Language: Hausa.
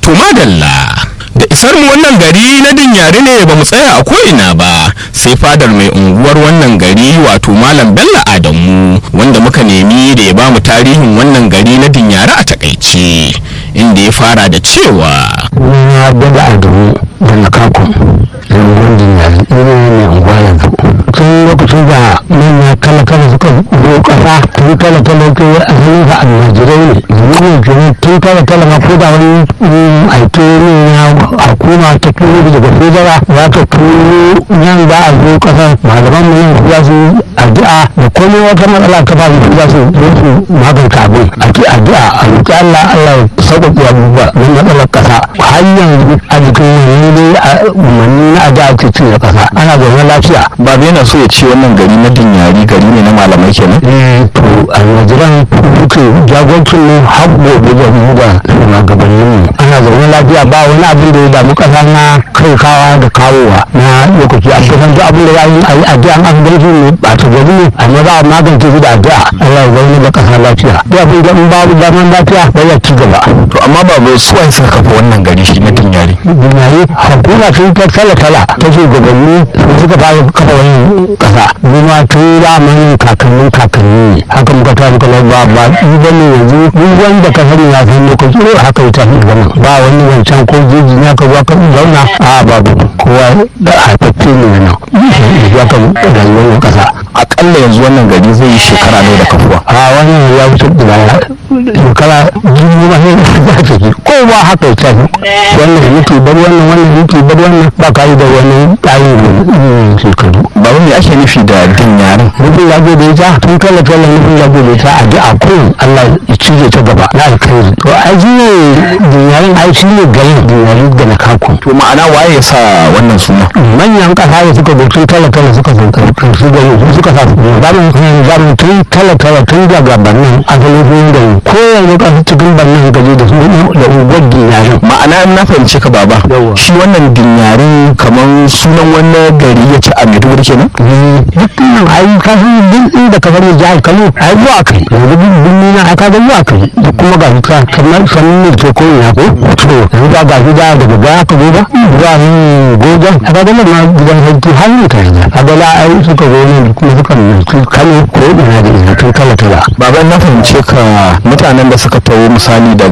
to madalla da isar mu wannan gari na dinyari ne ba mu tsaya a ko'ina ba sai fadar mai unguwar wannan gari wato malam bello adamu wanda muka nemi da ya ba mu tarihin wannan gari na dinyari a takaice inda ya fara da cewa na daga adamu da na kakon da unguwar dinyari ina ne mai unguwa yanzu tun lokacin da manya kala kala suka zo kasa tun kala kala ke asalin sa almajirai ne domin kenan tun kala kala ma ko da wani aito ne na hukuma ta turo daga federa za ta turo nan za a zo kasa malaman mu nan za su addu'a da komai wata matsala ta faru za su zo su magance abin a ki addu'a a roƙi Allah Allah ya sauƙaƙe abubuwa don matsalar kasa har yanzu a jikin wani ne a umarni na addu'a ce cin kasa ana zaune lafiya babu yana so ya ce wannan gari na dinyari gari ne na malamai kenan to almajiran duka jagoncin ne har gobe da mu da shugabannin mu ana zaune lafiya ba wani abin da ya damu kasa na kai kawa da kawowa na lokaci a kusan duk abin da ya yi a yi addu'a an gaji ne ba ta gari ne amma za a magance shi da addu'a Allah ya zaune da kasa lafiya duk abin da in babu zaman lafiya ba ya ci gaba to amma babu su wani suka kafa wannan gari shi na dinyari duniyayi hakuna sun ta tala-tala ta shugabanni su suka fara kafa wani kasa zuma tun zamanin kakannin kakanni ne haka muka ta muka lau ba ba ba ne yanzu duk wanda ka sani ya san lokaci ne haka ya tafi zaman ba wani wancan ko jeji ya ka zuwa ka zauna a babu kowa da haifaffe ne na nan ya ka rayuwar kasa akalla yanzu wannan gari zai yi shekara ne da kafuwa a wannan ya wuce da shekara dubu ma sai za ta ji kowa haka ya tafi wannan yake bar wannan wannan yake bar wannan ba ka yi da wani ƙarin shekaru babu me ake nufi da dinyarin nufin lago da ita tun kala kala nufin lago da ita a ji a kun Allah ya cije ta gaba na alkhairi to a ji ne dinyarin ai shi ne garin dinyarin da na kaku to ma'ana waye ya sa wannan suna manyan kasa da suka zo tun kala kala suka zo su gari su suka sa su zamu zamu tun kala kala tun daga bannan asalin sun da ko yanzu kasa cikin bannan gaji da su da unguwar dinyarin ma'ana in na fahimci ka baba Yawwa. shi wannan dinyarin kamar sunan wani gari ya ce a maiduguri kenan dukkan ai ka san duk inda ka bari jihar Kano ai zuwa kai yanzu duk birni na aka ga zuwa kai da kuma ga ka kamar sanin ne ke ko ina ko to yanzu ba ga gida daga baya ka zo ba zuwa yin gojan aka ga ma gidan sarki har ne ka yanzu aka ga ai suka zo ne kuma suka nufi Kano ko ina da ina tun kala kala baba na fahimce ka mutanen da suka taho misali daga